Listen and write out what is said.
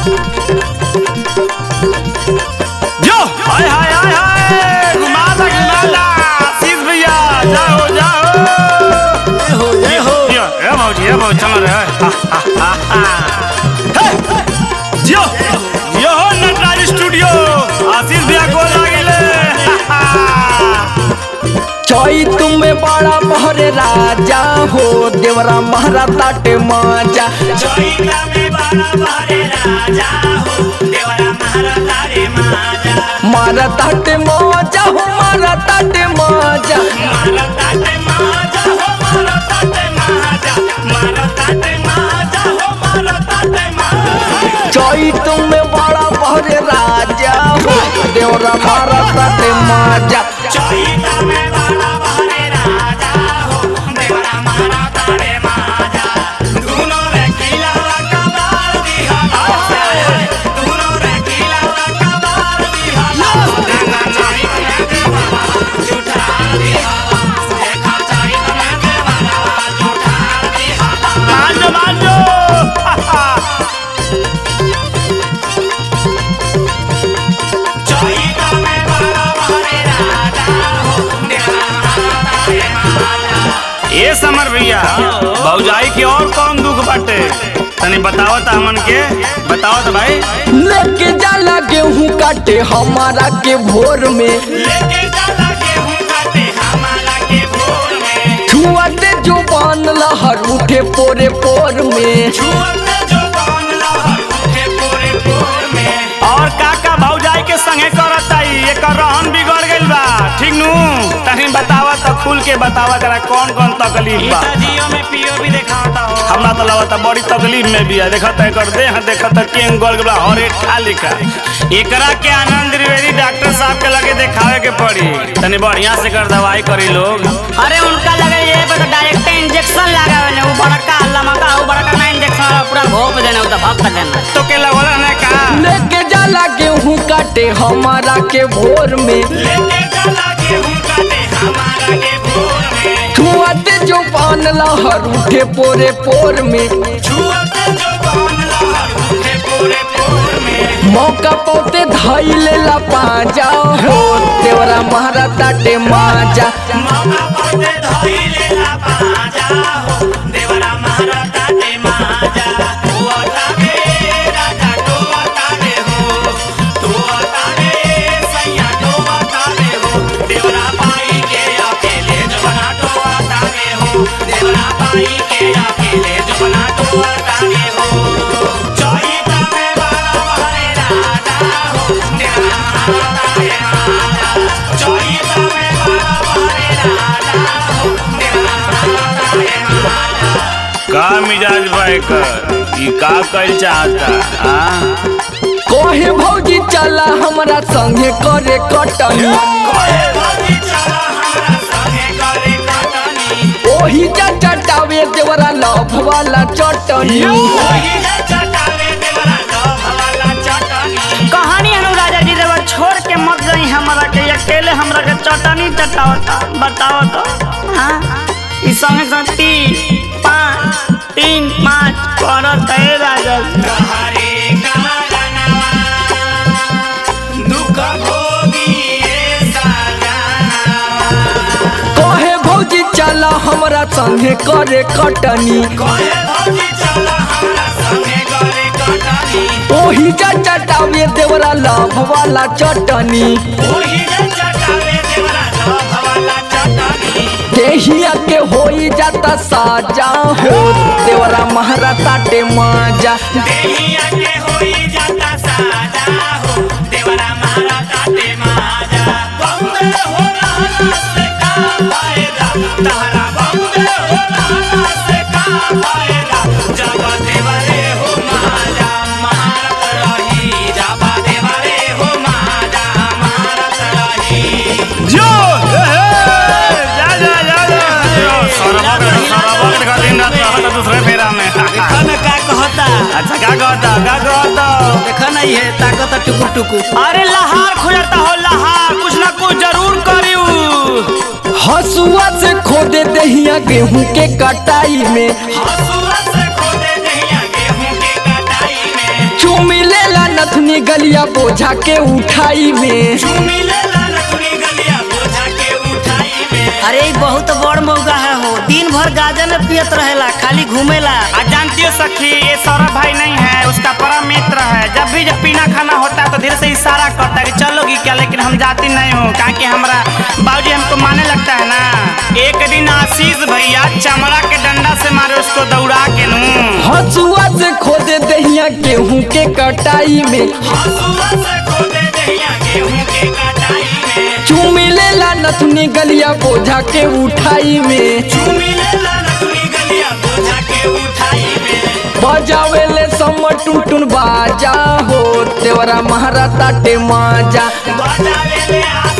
जो हाय हाय हाय हाय घुमाला घुमाला आशीष भैया जाओ जाओ हो जय हो यो ए मौजी ए मौजी चलो रे हा, हा, हा, हा। हे, जियो जियो हो नटराज स्टूडियो आशीष भैया को लागिले हा, हा। चोई तुम्हें बड़ा बहरे राजा हो देवरा महारा ताटे माजा चोइला में बड़ा बहरे राजा हो देवरा महाराजा रे माजा मारा ताटे माजा हो मारा ताटे माजा मारा ताटे माजा हो मारा ताटे माजा मारा ताटे माजा हो मारा ताटे माजा चोई तुम्हें बड़ा बहरे राजा हो देवरा महारा ताटे माजा चोइला में बड़ा बहरे राजा हो देवरा महाराजा रे माजा दुनो रे किला कबार दिहा दुनो रे किला कबार दिहा देखा चाही में देवरा झूठा दिहा देखा चाही में देवरा झूठा दिहा मांजो मांजो हा, हा। चोइला में बड़ा बहरे राजा हो देवरा महाराजा रे माजा ए समर भैया भौजाई के और कौन दुख बाटे तनी बतावत हमन के बतावत भाई लेके जाला गेहूं काटे हमारा के भोर में लेके चला गेहूं काटे हमारा के भोर में छुआते जो बान लहर उठे पोरे पोर में छुअते जो कौन लहर उठे पूरे भोर में और काका भौजाई के संगे करत आई एकर रहन बिगड़ गइल बा ठीक नु तनी बतावत तो खुल के बतावा करा कौन कौन तकलीफ बा जियो में पियो भी दिखाता हो हमरा तो लगता बड़ी तकलीफ में भी है देखत है कर दे देखत है केंग गल गला हरे ठा लिखा एकरा के आनंद त्रिवेदी डॉक्टर साहब के लगे देखावे के पड़ी तनी बढ़िया से कर दवाई करी लोग अरे उनका लगे ये पे तो डायरेक्ट इंजेक्शन लगावे ने वो बड़का लमका वो बड़का ना इंजेक्शन पूरा घोप देना वो दबा कर देना तो के लगल ने का लेके जाला गेहूं काटे हमारा के भोर में लेके चला गेहूं काटे हमारा के भोर में छुआते जो पान लहर उठे पोरे पोर में छुअते जो कौन लहर उठे पूरे भोर में मौका पोते धाई लेला पाजा हो देवरा महारा ताटे माजा मौका पड़ते धोई लेला बाजा हो देवरा महाराजा ते माजा तू अतावे राजा तो अतावे हो तू अतावे सैया तो अतावे हो देवरा पाई के अकेले जबना तो अतावे हो देवरा पाई के अकेले जबना तो अतावे हो चोइता में बड़ा बहरे राजा हो देवरा महाराजा ते माजा चोइता में बड़ा बहरे राजा हो देवरा महाराजा ते माजा का मिजाज भाई कर ई का कइल चाहता हां कोहे भौजी चला हमरा संगे करे कटनी कोई भौजी चला हमरा संगे करे कटनी ओही जा चटावे देवरा लभ वाला चटनी ओही जे चटावे देवरा डब वाला चटनी कहानी अनु राजा जी देवर छोड़ के मत गई हमारा के अकेले हमरा के चटनी चटावता बताओ तो हाँ ई संगे संग तीन पाँच तीन पाँच करत है राजा जी। हरे कारणवा दुख भोगी ए सजनवा कोहे भौजी चला हमरा संगे करे कटनी कोई भौजी चला हमरा संगे करे कटनी ओही जा चटावे देवरा लभ वाला चटनी ओही जे चटावे देवरा डब वाला चटनी देहिया के होई जाता साजा हो देवरा महारा ताटे माजा देहिया के होई जाता साजा हो देवरा मारा ताटे माजा बंदे हो रहना से का फायदा तारा बंदे हो रहना से का फायदा जब देवरे हो माजा मारत रही जब देवरे हो माजा मारत रही जो हे, हे, जा जा जा जा जो, सरबक सरबक का दिन रात रहता दूसरे फेरा में देखा ना का कहता अच्छा का कहता का कहता देखा नहीं है ताकत टुकुर टुकुर अरे लहार खुजता हो लहार कुछ ना कुछ जरूर करियो हसुआ से खोदे दहिया गेहूं के कटाई में हसुआ से खोदे दहिया गेहूं के कटाई में चुमिले नथुनी गलिया बोझा के उठाई में चूमी लेला नथुनी गलिया बोझा के उठाई में अरे ई बहुत बड़ मौका है हो दिन भर गाजा में पियत रहेला खाली घूमेला आ जानती हो सखी ये सौरभ भाई नहीं है उसका परम मित्र है जब भी जब पीना खाना होता है तो धीरे से इशारा करता है कि चलोगी क्या लेकिन हम जाती नहीं हूँ कहा कि हमारा बाबूजी हमको माने लगता है ना एक दिन आशीष भैया चमड़ा के डंडा से मारे उसको दौड़ा के नू हंसुआ से खोदे दहिया गेहूं के कटाई में हंसुआ से खोदे दहिया गेहूं के कटाई में चूमी लेला नथुनी गलिया बोझा के उठाई में चूमी लेला नथुनी गलिया बोझा के उठाई में बजावे ले सम टुन टुन बाजा हो देवरा महारा ताटे माजा बजावे ले हाथ